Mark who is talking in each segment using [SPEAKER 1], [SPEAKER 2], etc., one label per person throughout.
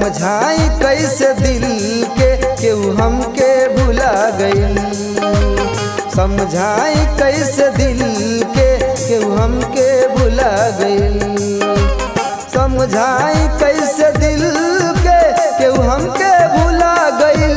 [SPEAKER 1] समझाई कैसे दिल के केहू हमके भुला गईल समझाई कैसे दिल के केहू हमके भुला गईल समझाई कैसे दिल के केहू हमके भुला गईल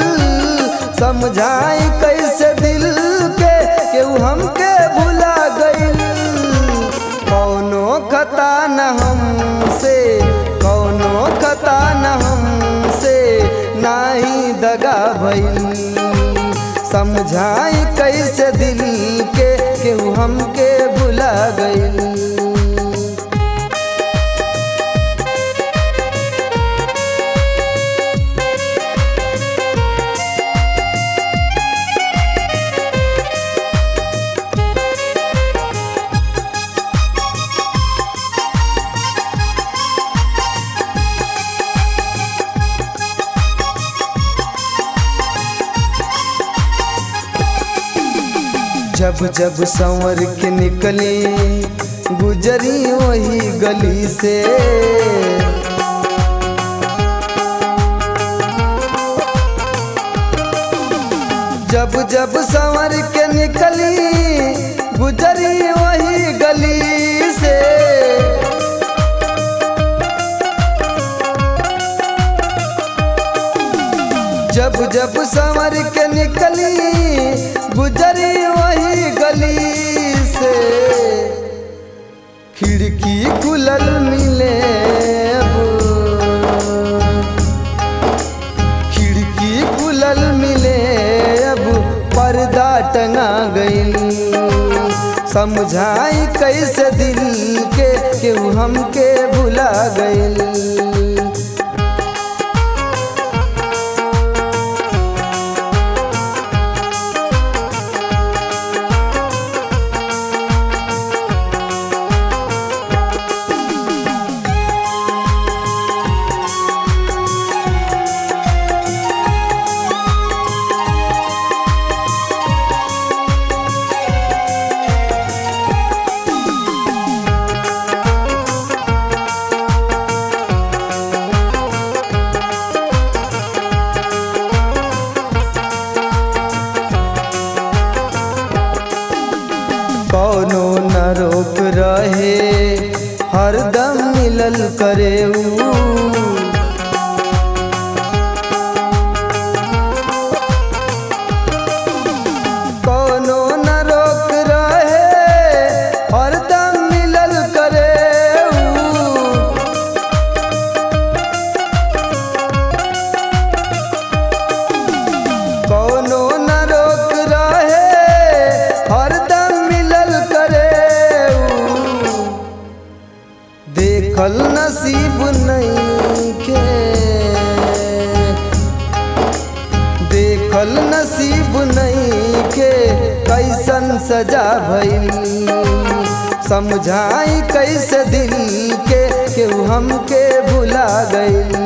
[SPEAKER 1] समझाई कैसे दिल के केहू हमके भुला गईल कौनो खता न हमसे कौनो खता न हमसे नाही दगा भइल समझाई कैसे दिल के केहू हमके भुला गईल जब जब संवर के निकली गुजरी वही गली से जब जब संवर के निकली गुजरी वही गली से जब जब संवर के निकली गुजरी वही गली से खिड़की खुलल मिले अब खिड़की खुलल मिले अब पर्दा टंगा गईल समझाई कैसे दिल के केहू हमके भुला गईल कौनो न रोक रहे हरदम मिलल करे ऊ कौनो न रोक रहे हरदम मिलल करे ऊ कौनो न रोक रहे हरदम मिलल करे ऊ। देखल नसीब नहीं के देखल नसीब नहीं के कैसन सजा भइल समझाई कैसे दिल के केहू हमके भुला गईल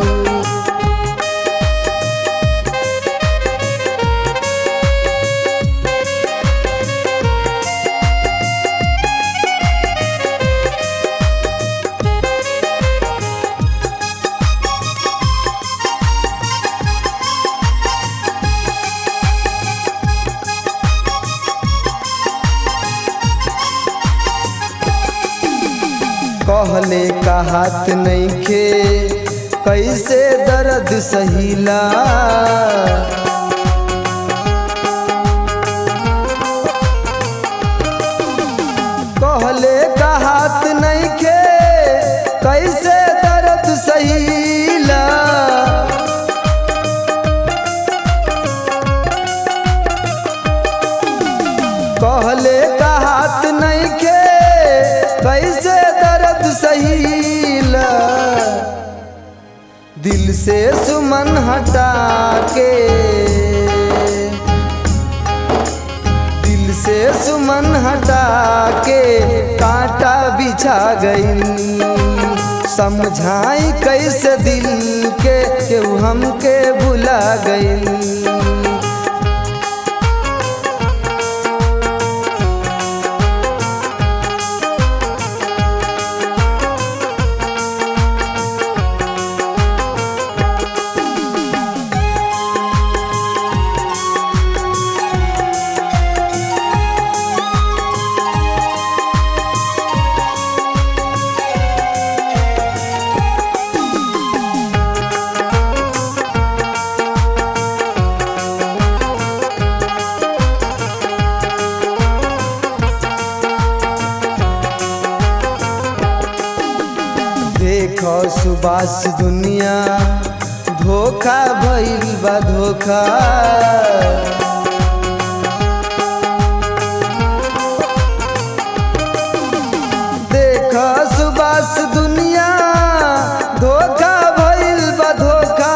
[SPEAKER 1] कहले का हाथ नहीं खे कैसे दर्द सहीला कहले का हाथ नहीं खे कैसे दर्द सहीला कहले का हाथ नहीं खे कैसे दर्द सहीला दिल से सुमन हटा के दिल से सुमन हटा के कांटा बिछा गई समझाई कैसे दिल के केहू हमके भुला गई सुबास दुनिया धोखा भइल बा धोखा देख सुबास दुनिया धोखा भइल बा धोखा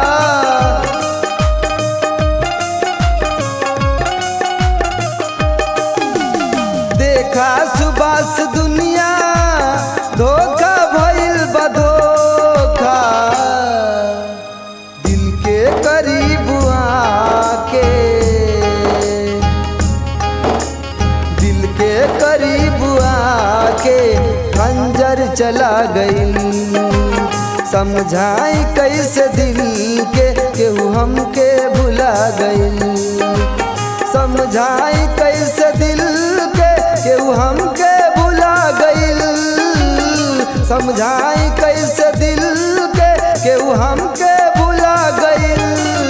[SPEAKER 1] देखा सुबास दुनिया धोखा भइल बा धोखा दिल के करीब आके दिल के करीब आके खंजर चला गई समझाई कैसे दिल के केहू हमके भुला गई समझाई कैसे दिल के केहू हमके भुला गईल समझाई कैसे दिल के केहू हमके भुला गईल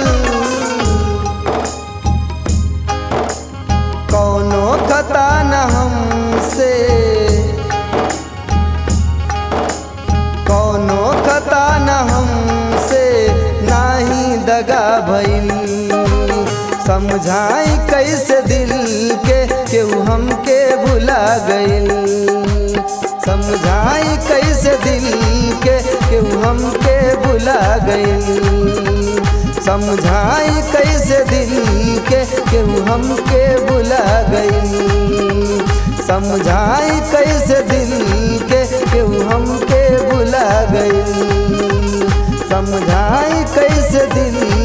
[SPEAKER 1] कौनो खता न हमसे कौनो खता न हमसे नाही दगा भइल समझाई कैसे दिल के केहू हमके भुला गईल समझाई कैसे दिल के केहू हमके भुला गईल समझाई कैसे दिल के केहू हमके भुला गईल समझाई कैसे दिल के केहू हमके भुला गईल समझाई कैसे दिल